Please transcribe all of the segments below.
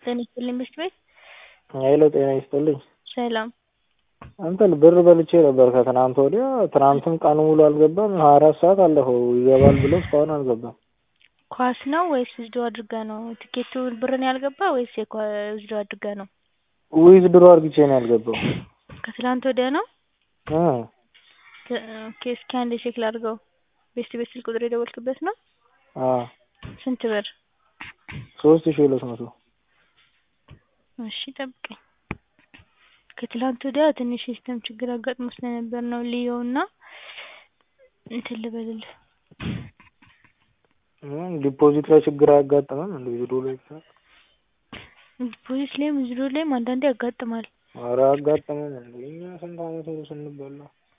ጤና ይስጥልኝ ምሽት ቤት ሄሎ ጤና ይስጥልኝ ሰላም እንትን ብር በልቼ ነበር ከትናንት ወዲያ ትናንትም ቀኑ ሙሉ አልገባም ሀያ አራት ሰዓት አለፈው ይገባል ብለው እስካሁን አልገባም ኳስ ነው ወይስ ዊዝድሮ አድርገህ ነው ትኬቱ ብር ነው ያልገባህ ወይስ ዊዝድሮ አድርገህ ነው ዊዝድሮ አርግቼ ነው ያልገባው ከትላንት ወዲያ ነው እ ኦኬ እስኪ አንዴ ቼክ ላድርገው ቤስት ቤት ስልክ ቁጥር የደወልክበት ነው አዎ ስንት ብር ሶስት ሺህ ሁለት መቶ እሺ ጠብቀኝ ከትላንት ወዲያ ትንሽ ሲስተም ችግር አጋጥሞ ስለነበር ነው ልየው እና እንትን ልበልልህ ዲፖዚት ላይ ችግር አያጋጥምም እንደ ዊዝድሮ ላይ ብቻ ዲፖዚት ላይም ዊዝድሮ ላይም አንዳንዴ ያጋጥማል ኧረ አያጋጥምም እንዴ እኛ ስንት አመት ሙሉ ስንበላ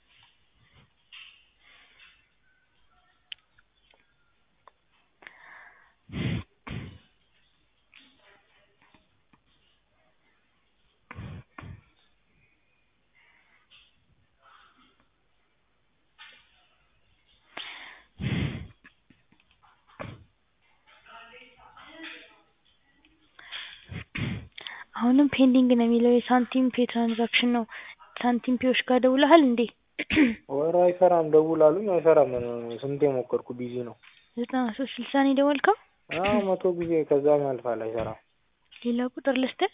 አሁንም ፔንዲንግ ነው የሚለው የሳንቲም ፔ ትራንዛክሽን ነው ሳንቲም ፔዎች ጋር ደውለሃል እንዴ ኧረ አይሰራም ደውል አሉኝ አይሰራም ስንቴ ሞከርኩ ቢዚ ነው ዘጠና ሶስት ስልሳ ነው የደወልከው አዎ መቶ ጊዜ ከዛም ያልፋል አይሰራም ሌላ ቁጥር ልስጥህ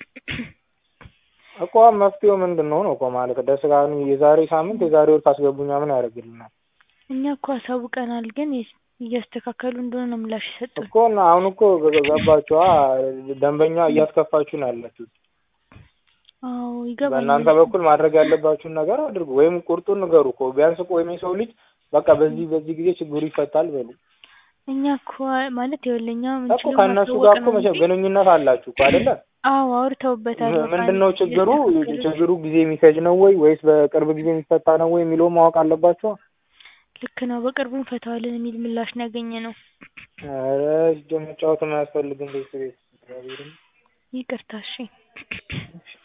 እኮ መፍትሄው ምንድን ነው ነው እኮ ማለት ደስ ካሉ የዛሬ ሳምንት የዛሬ ወር ካስገቡኛ ምን ያደርግልናል እኛ እኮ አሳውቀናል ግን እያስተካከሉ እንደሆነ ነው ምላሽ የሰጡን እኮ እና አሁን እኮ ገባችኋ ደንበኛ እያስከፋችሁ ነው ያላችሁት አዎ ይገባኛል በእናንተ በኩል ማድረግ ያለባችሁን ነገር አድርጉ ወይም ቁርጡን ንገሩ እኮ ቢያንስ እኮ ወይም የሰው ልጅ በቃ በዚህ በዚህ ጊዜ ችግሩ ይፈታል በሉ እኛ እኮ ማለት ይኸውልህ እኛ እኮ ከእነሱ ጋር እኮ መቼም ግንኙነት አላችሁ እኮ አይደለ አዎ አውርተውበታል ምንድን ነው ችግሩ ችግሩ ጊዜ የሚፈጅ ነው ወይ ወይስ በቅርብ ጊዜ የሚፈታ ነው ወይ የሚለውን ማወቅ አለባቸው ልክ ነው በቅርቡ እንፈታዋለን የሚል ምላሽ ነው ያገኘነው ኧረ መጫወትም አያስፈልግም ቤት ቤት ይቅርታ እሺ